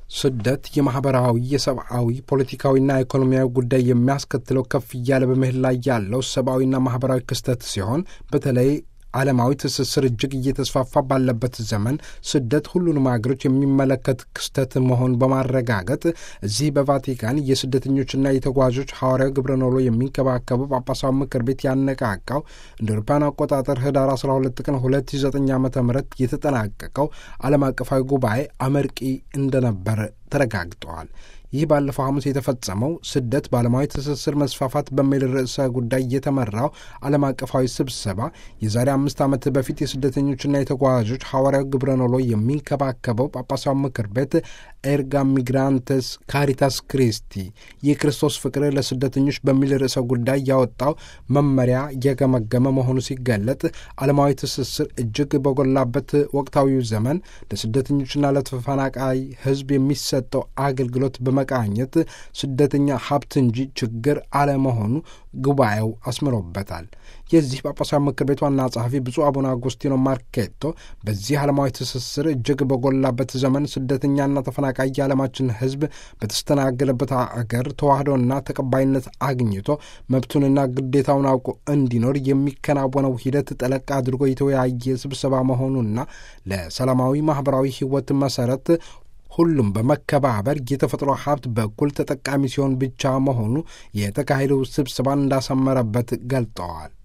ስደት የማህበራዊ፣ የሰብአዊ፣ ፖለቲካዊና ኢኮኖሚያዊ ጉዳይ የሚያስከትለው ከፍ እያለ በመሄድ ላይ ያለው ሰብአዊና ማህበራዊ ክስተት ሲሆን በተለይ ዓለማዊ ትስስር እጅግ እየተስፋፋ ባለበት ዘመን ስደት ሁሉንም አገሮች የሚመለከት ክስተት መሆን በማረጋገጥ እዚህ በቫቲካን የስደተኞችና የተጓዦች ሐዋርያዊ ግብረ ኖሎ የሚንከባከበው ጳጳሳዊ ምክር ቤት ያነቃቃው እንደ አውሮፓውያን አቆጣጠር ህዳር 12 ቀን 2009 ዓ ም የተጠናቀቀው ዓለም አቀፋዊ ጉባኤ አመርቂ እንደነበር ተረጋግጠዋል። ይህ ባለፈው ሐሙስ የተፈጸመው ስደት በዓለማዊ ትስስር መስፋፋት በሚል ርዕሰ ጉዳይ የተመራው ዓለም አቀፋዊ ስብሰባ የዛሬ አምስት ዓመት በፊት የስደተኞችና የተጓዦች ሐዋርያዊ ግብረ ኖሎ የሚንከባከበው ጳጳሳዊ ምክር ቤት ኤርጋ ሚግራንተስ ካሪታስ ክሪስቲ የክርስቶስ ፍቅር ለስደተኞች በሚል ርዕሰ ጉዳይ ያወጣው መመሪያ እየገመገመ መሆኑ ሲገለጥ ዓለማዊ ትስስር እጅግ በጎላበት ወቅታዊው ዘመን ለስደተኞችና ለተፈናቃይ ሕዝብ የሚሰጠው አገልግሎት በመቃኘት ስደተኛ ሀብት እንጂ ችግር አለመሆኑ ጉባኤው አስምሮበታል። የዚህ ጳጳሳዊ ምክር ቤት ዋና ጸሐፊ ብፁዕ አቡነ አጉስቲኖ ማርኬቶ በዚህ ዓለማዊ ትስስር እጅግ በጎላበት ዘመን ስደተኛና ተፈናቃይ የዓለማችን ሕዝብ በተስተናገለበት አገር ተዋህዶና ተቀባይነት አግኝቶ መብቱንና ግዴታውን አውቆ እንዲኖር የሚከናወነው ሂደት ጠለቅ አድርጎ የተወያየ ስብሰባ መሆኑና ለሰላማዊ ማኅበራዊ ሕይወት መሠረት ሁሉም በመከባበር የተፈጥሮ ሀብት በኩል ተጠቃሚ ሲሆን ብቻ መሆኑ የተካሄደው ስብሰባን እንዳሰመረበት ገልጠዋል።